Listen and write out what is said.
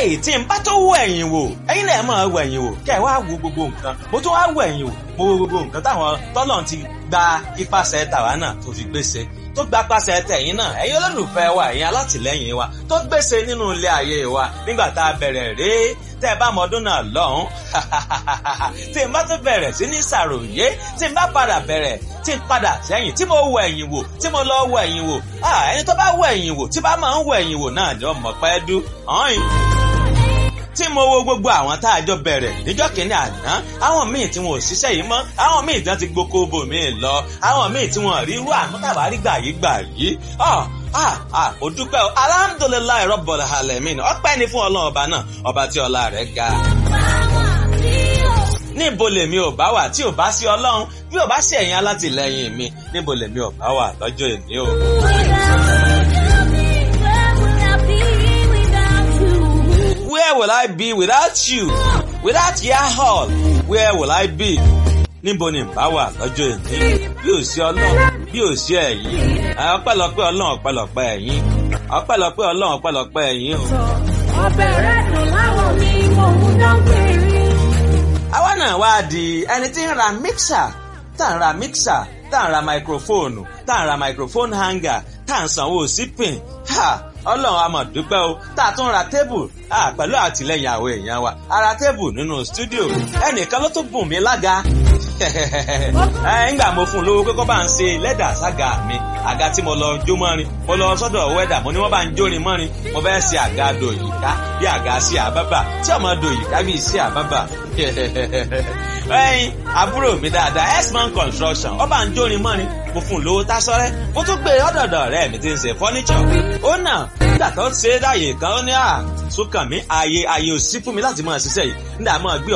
eléyìí tí n bá tó wọ ẹ̀yìn wò ẹ̀yin náà máa wọ ẹ̀yìn wò kẹ́ ẹ̀ wá wo gbogbo nǹkan mo tún wá wọ ẹ̀yìn wò mo wo gbogbo nǹkan táwọn tọ́lọ̀ ti gba ipasẹ̀ tàwa náà tó fi gbèsè tó gba pàṣẹ tẹ̀yìn náà ẹ̀yin olólùfẹ́ wa ẹ̀yin alátìlẹ́yìn wa tó gbèsè nínú ilé ayé wa nígbà tá a bẹ̀rẹ̀ rèé tẹ́ ẹ bá mọ ọdún náà lọ́hùn tí n bá tún bẹ̀rẹ̀ sí ní ṣàròyé tí n bá padà bẹ̀rẹ̀ tí n padà sẹ́yìn tí mo wọ ẹ̀yìn wò tí mo lọ wọ ẹ̀yìn wò ẹni tó bá wọ ẹ̀yìn wò tí bá máa ń wọ ẹ̀yìn wò náà ni ọmọ pẹ́ dú ọ̀hìn tí mo wo gbogbo àwọn tá a jọ bẹ̀rẹ̀ níjọ́ kìíní àná àwọn míì tí wọn ò ṣiṣẹ́ yìí mọ́ àwọn míì tí wọ́n ti gboko bò míì lọ àwọn míì tí wọ́n rí irú àmútàbárí gbà yìí gbà yìí ah ah ó dúpẹ́ o alhamdulilayi rọ́bọ̀lá alamin ọpẹ́ ni fún ọlọ́run ọba náà ọba tí ọlá rẹ̀ ga. níbo lèmi ò bá wà tí ò bá sí ọlọ́run bí ò bá sí ẹ̀yin alátìlẹyìn mi níbo lèmi ò bá wà lọ́jọ́ èmi o. Where will I be without you? Without your hall, where will I be? níbo ni bá wà lọ́jọ́ èmi bí ò sí ọlọ́run bí ò sí ẹ̀yin ọpẹ́lọpẹ́ ọlọ́run ọpẹ́lọpẹ́ ẹ̀yin ọpẹ́lọpẹ́ ọlọ́run ọpẹ́lọpẹ́ ẹ̀yin o. ọbẹ̀ rẹ̀ dùn láwọn mi mò ń dán péré. àwa náà wá di ẹni tí ń ra mixer tá ń ra mixer tá ń ra microphone tá ń ra microphone hanger tá ń sanwó sípìn ọlọ́run a máa dúpẹ́ o tá a tún ra tébù pẹ̀lú àtìlẹ́yìn àwọn èèyàn wa a ra tébù nínú stúdíò ẹnìkan ló tún bùn mí lága ńgbà mo fún un lówó pé kó bá ń ṣe lẹ́dà sága mi àga tí mo lọ jó mọ́rin mo lọ sọ́dọ̀ wẹ́dà mo ní wọ́n bá ń jórin mọ́rin mo fẹ́ ṣe àga dòyìká bí àga sí àbábà tí ọmọ dòyìká bí sí àbábà ẹyin àbúrò mi dáadáa x-man construction ó bá ń jórin mọ́rin mo fún un lówó tásọ́rẹ́ mo tún gbé ọ̀dọ̀dọ̀ rẹ̀ mi ti ń ṣe fọ́níṣọ̀ ó nà nígbà tó ń ṣe é dáyè kan ó ní à sókàn mi ààyè ààyè ò sí fún mi láti máa ṣiṣẹ́ yìí nígbà máa gbé